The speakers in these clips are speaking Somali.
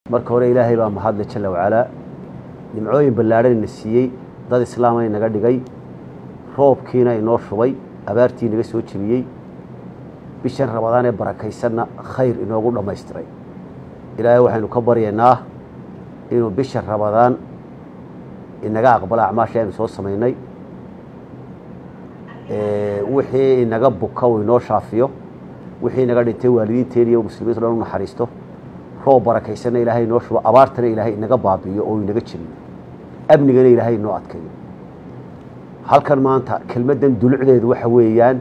marka hore ilaahay baa mahadle jalla wacalaa nimcooyin ballaadhan ina siiyey dad islaama inaga dhigay roobkiina inoo shubay abaartii inaga soo jebiyey bishan rabadaan ee barakaysanna khayr inoogu dhammaystiray ilaahay waxaynu ka baryaynaa inuu bisha rabadaan inaga aqbalo acmaasha aynu soo samaynay wixii inaga buka uu inoo shaafiyo wixii inaga dhintay waalidiinteen iyo muslimiinto dhan u naxariisto roob barakaysanna ilaahay inoo shubo abaartana ilaahay inaga baabi'iyo oo inaga jebiyo amnigana ilaahay inoo adkeeyo halkan maanta kelmaddan dulucdeedu waxa weeyaan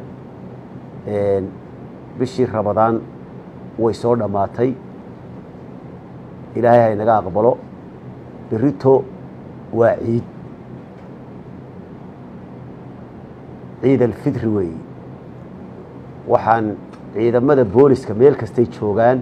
bishii rabadaan way soo dhammaatay ilaahay ha inaga aqbalo berito waa ciid ciid alfitri weeye waxaan ciidamada booliska meel kastay joogaan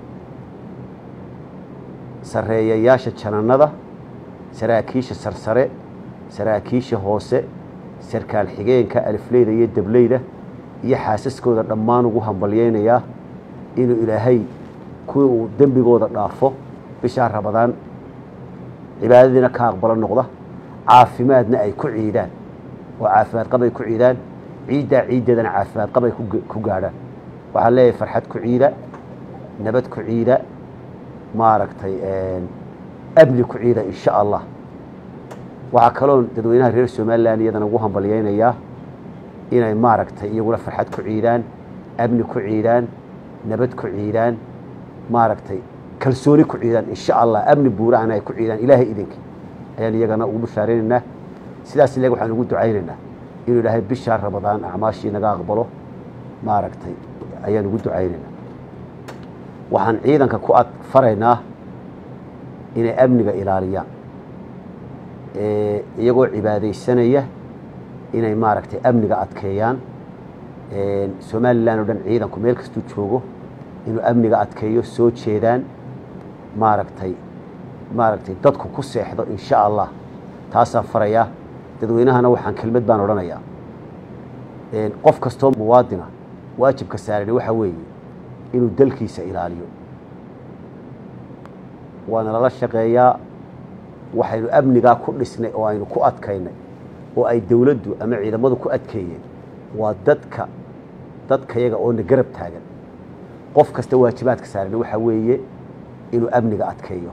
sarreeyayaasha janannada saraakiisha sarsare saraakiisha hoose sarkaal xigeenka alifleyda iyo dableyda iyo xaasaskooda dhammaan ugu hambalyaynayaa inuu ilaahay kuwii uu dembigooda dhaafo bishaa rabadaan cibaadadiina ka aqbalo noqda caafimaadna ay ku ciidaan oo caafimaad qab ay ku ciidaan ciiddaa ciiddeedana caafimaad qab ay ku gaadhaan waxaan leeyahay farxad ku ciida nabad ku ciida maaragtay amni ku ciida insha allah waxaa kaloo dadweynaha reer somalilan iyadana ugu hambalyaynayaa inay maaragtay iyaguna farxad ku ciidaan amni ku ciidaan nabad ku ciidaan maaragtay kalsooni ku ciidaan insha allah amni buuraana ay ku ciidaan ilaahay idinkii ayaan iyagana ugu bashaaraynaynaa sidaas ileg waxaan ugu ducaynaynaa inuu ilaahay bishaa rabadaan acmaashii naga aqbalo maaragtay ayaan ugu ducaynaynaa waxaan ciidanka ku ad faraynaa inay amniga ilaaliyaan iyagoo cibaadaysanaya inay maaragtay amniga adkeeyaan somalilan oo dhan ciidanku meel kastuu joogo inuu amniga adkeeyo soo jeedaan maaragtay maaragtay dadku ku seexdo insha allah taasaan farayaa dadweynahana waxaan kelmad baan odhanayaa qof kastoo muwaadina waajibka saarani waxa weeye inuu dalkiisa ilaaliyo waana lala shaqeeyaa waxaynu amnigaa ku dhisnay oo aynu ku adkaynay oo ay dowladdu ama ciidamadu ku adkeeyeen waa dadka dadkayaga oona garab taagan qof kasta waajibaadka saarani waxa weeye inuu amniga adkeeyo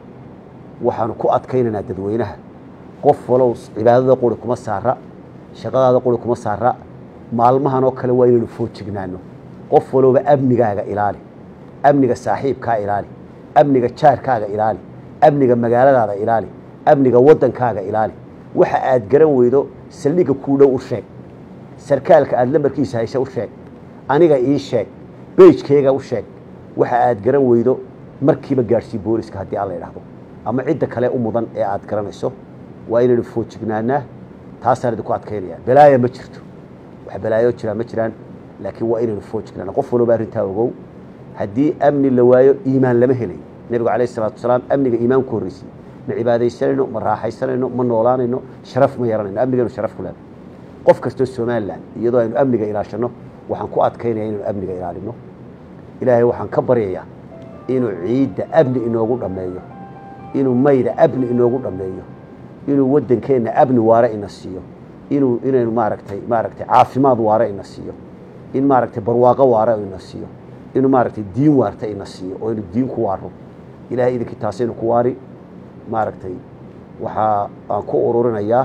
waxaanu ku adkaynaynaa dadweynaha qof walow cibaadada quri kuma saara shaqadaada quri kuma saara maalmahan oo kale waa inaynu foojignaano qof walowba amnigaaga ilaali amniga saaxiibkaa ilaali amniga jaarkaaga ilaali amniga magaaladaada ilaali amniga waddankaaga ilaali waxa aad garan weydo saldhigga kuu dhow u sheeg sarkaalka aada lambarkiisa hayse u sheeg aniga ii sheeg beijkeyga u sheeg waxa aad garan weydo markiiba gaadhsii booliska haddii alla idhaahdo ama cidda kale u mudan ee aad garanayso waa inaynu foojignaanaa taasaan idinku adkaynaya balaaya ma jirto wax balaayo jiraa ma jiraan laakiin waa inaynu foojignaana qof walba arrintaa ogow haddii amni la waayo iimaan lama helayo nebigu calayh isalaatu wasalaam amniga iimaan ku horreysay ma cibaadaysanayno ma raaxaysanayno ma noolaanayno sharaf ma yaranayno amniganu sharaf ku leedahay qof kastoo somalilan iyadoo aynu amniga ilaashanno waxaan ku adkaynaya inaynu amniga ilaalino ilaahay waxaan ka baryayaa inuu ciidda amni inoogu dhammeeyo inuu mayda amni inoogu dhammeeyo inuu waddankeenna amni waare ina siiyo inuu inaynu maaragtay maaragtay caafimaad waare ina siiyo in maaragtay barwaaqo waare ina siiyo inuu maaragtay diin waarta ina siiyo oo inu diin ku waaro ilahay idinkii taasaynu ku waari maaragtay waxaa aan ku ururinayaa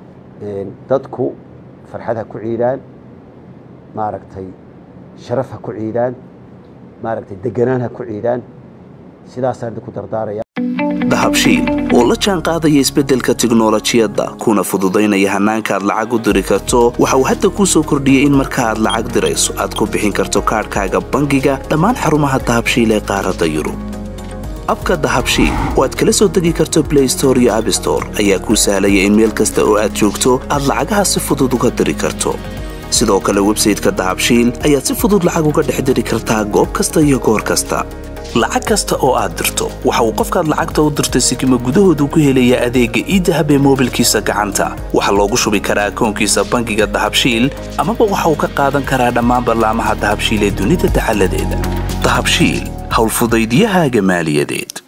dadku farxad ha ku ciidaan maaragtay sharaf ha ku ciidaan maaragtay deganaan ha ku ciidaan sidaasaan idinku dardaaraya dahabshiil oo la jaan qaadaya isbeddelka tiknolojiyadda kuna fududaynaya hannaanka aad lacag u diri karto waxa uu hadda kuu soo kordhiyey in marka aad lacag dirayso aad ku bixin karto kaadhkaaga bangiga dhammaan xarumaha dahabshiil ee qaaradda yurub abka dahabshiil oo aad kala soo degi karto blay store iyo abstore ayaa kuu sahlaya in meel kasta oo aad joogto aad lacagaha si fudud uga diri karto sidoo kale websayteka dahabshiil ayaad si fudud lacag uga dhex diri kartaa goob kasta iyo goor kasta lacag kasta oo aad dirto waxa uu qofkaad lacagta u dirtay sikima gudahoodu ku helayaa adeegga iidahab ee moobilkiisa gacanta waxaa loogu shubi karaa akoonkiisa bangiga dahabshiil amaba waxa uu ka qaadan karaa dhammaan ballaamaha dahabshiil ee dunida dacaladeeda dahabshiil howlfudaydiyahaaga maaliyadeed